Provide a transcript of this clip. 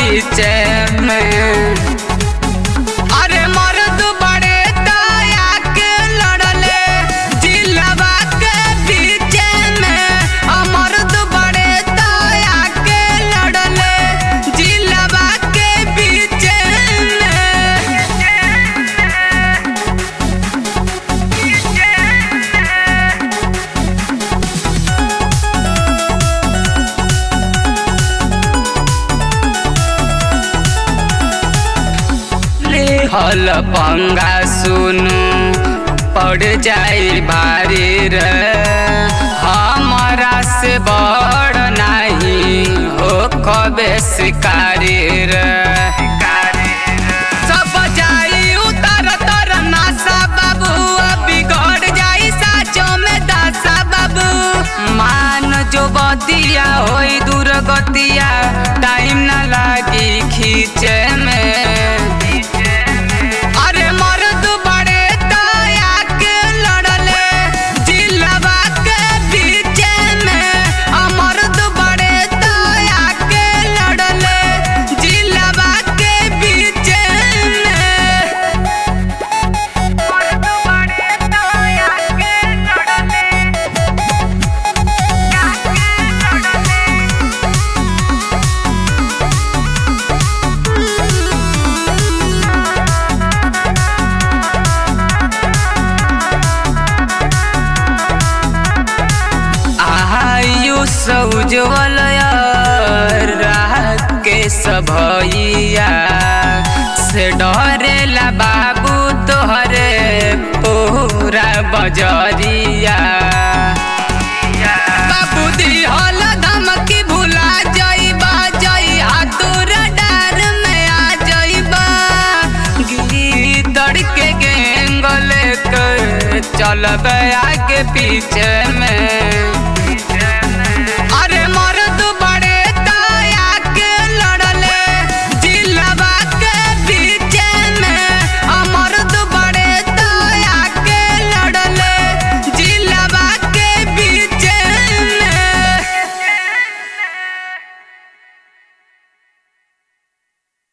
बीच में अरे मर्द बड़े दया के लड़ले जिलवा के बीच में अ मर्द बड़े दया के लड़ले जिलवा के बीच में हल पंगा सुनु पड़ जाई भारी रे हमारा से बड़ नहीं हो कबे शिकारी रे सब जाई उतर तर नासा बाबू अब बिगड़ जाई साचो में दासा बाबू मान जो बतिया होई दुर्गतिया टाइम ना लागी खींचे में अरे मर्द बड़े दया के लड़ले जिलवा के बीच में अ मर्द बड़े दया के लड़ले जिलवा के बीच में मर्द बड़े दया के लड़ले आयुष उज्जवल के सभैया से डरेला बाबू तोहरे पूरा बजरिया बाबू दिहल धमकी भुला जइबा जई हाथुर डार में आ जइबा गीदड़ के गेंगल के चलब आगे पीछे में